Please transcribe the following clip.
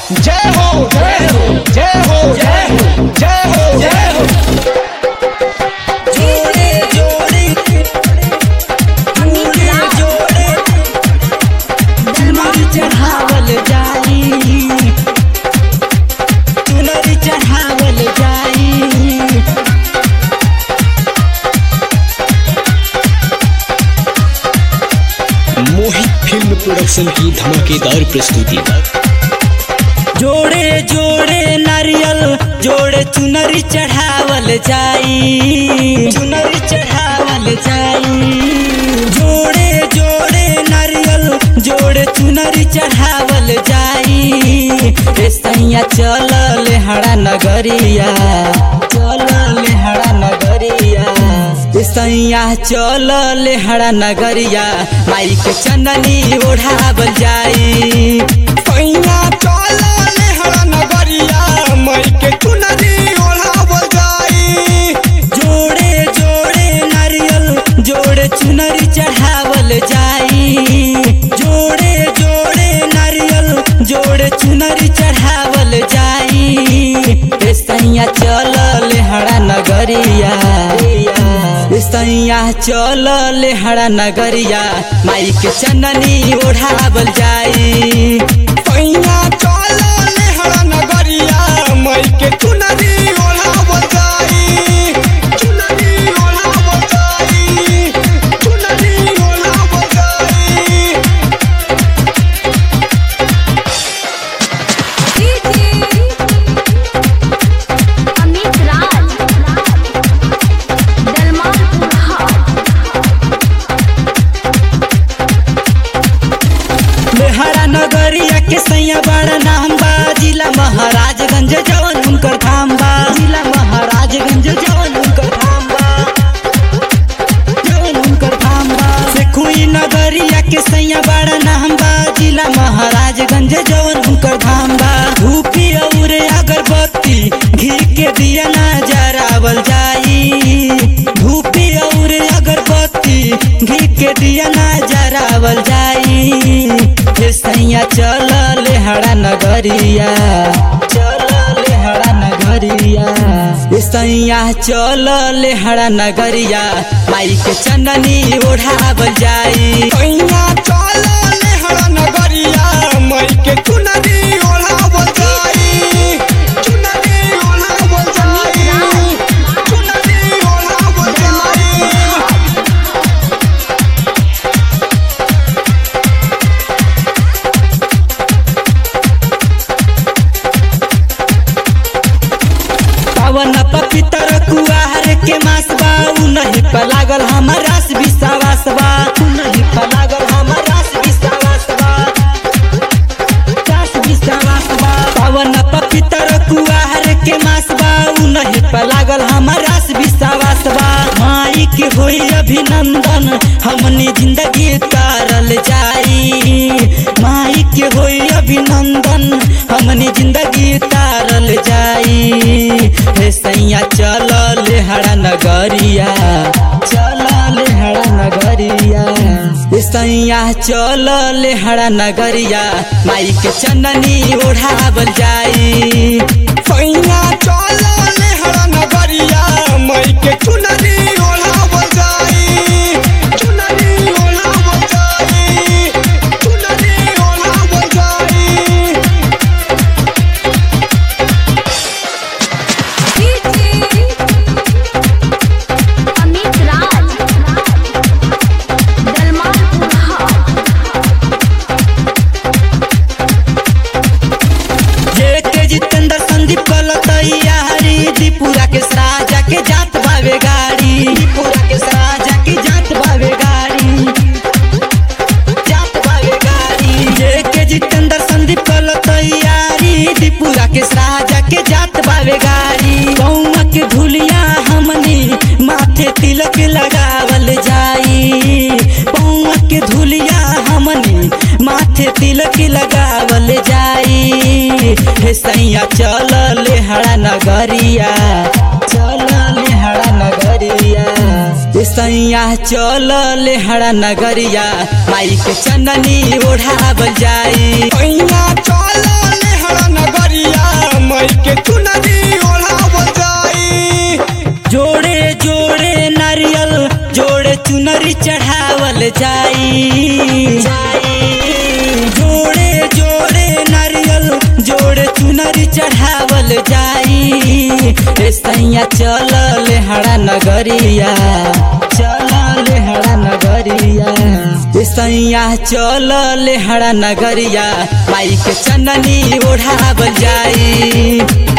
जय हो जय हो जय हो जय हो जय हो जय हो जोड़े जोड़े जोड़े जोड़े चुनरी चढ़ावल जाई चुनरी चढ़ावल जाई मोहित फिल्म प्रोडक्शन की धमाकेदार प्रस्तुति जोड़े जोड़े नारियल जोड़े चुनरी चढ़ावल जाई चुनरी चढ़ावल जाई जोड़े जोड़े नारियल जोड़े चुनरी चढ़ावल जाई ए सैया चल हड़ा नगरिया चल हड़ा नगरिया ए सैया चल हड़ा नगरिया माई के चंदनी ओढ़ावल जाई पैया चल लेहरा नगरिया मई के चुनरी ओढ़ावल जाई जोड़े जोड़े नारियल जोड़े चुनरी चढ़ावल जाई जोड़े जोड़े नारियल जोड़े चुनरी चढ़ावल जाई ए सैया चल हड़ा नगरिया ए सैया चल हड़ा नगरिया माई के चंदनी ओढ़ावल जाई पैया चल लेहरा नगरिया मई के चुनरी ओढ़ावल जाई चुनरी ओढ़ावल जाई चुनरी ओढ़ावल जाई अमित राज दलमालपुर मेहरा नगरिया के सैया बड़ा नाम बा जिला महाराजगंज जवन उनकर धाम बा जिला महाराजगंज जवन उनकर धाम बा जवन उनकर धाम बा सेखुई नगरिया के सैया बड़ा नाम बा जिला महाराजगंज जवन उनकर धाम बा धूपी और अगरबत्ती घी के दिया ना जरावल जाई धूपी और अगरबत्ती घी के दिया ना जरावल जाई हे सैया चल हड़ा नगरिया चल हड़ा नगरिया हे सैया चल हड़ा नगरिया माई के चंदनी ओढ़ावल जाई पैया चल लेहरा नगरिया मई के चुनरी ओढ़ावल जाई चुनरी ओढ़ावल जाई चुनरी ओढ़ावल जाई पवन पवित्र कुआर के मास बा उ नहीं पर लागल हमर रास विश्वास बा उ नहीं पर लागल हमर रास विश्वास बा रास विश्वास बा पवन पवित्र कुआर के मास बा उ नहीं पर लागल हमर रास विश्वास बा माई के होई अभिनंदन हमनी जिंदगी तारल जाई माई के होई अभिनंदन हमनी जिंदगी तारल जाई हे सैया चल हड़ा नगरिया चल हड़ा नगरिया हे सैया चल हड़ा नगरिया माई के चंदनी ओढ़ावल जाई पैया चल लेहरा नगरिया मई के चुनरी ओढ़ावल जाई चुनरी ओढ़ावल जाई चुनरी ओढ़ावल जाई अमित राज दलमालपुर जे के जितेंद्र संदीप कल तैयारी दीपुरा के सराजा के जात बावे गाड़ी दीपुरा के सराजा के जात बावे गाड़ी जात बावे गाड़ी जे के जितेंद्र संदीप कल तैयारी दीपुरा के सराजा के जात बावे गाड़ी गौवा के धुलिया हमनी माथे तिलक लगावल जाई पौवा के धुलिया हमनी माथे तिलक लगावल जाई हे सैया चल हड़ा नगरिया चल हड़ा नगरिया हे सैया चल हड़ा नगरिया माई के चंदनी ओढ़ावल जाई पैया चल लेहरा जाई ए सैया चल लेहड़ा नगरिया चल लेहड़ा नगरिया ए सैया चल लेहड़ा नगरिया माई के चननी ओढ़ावल जाई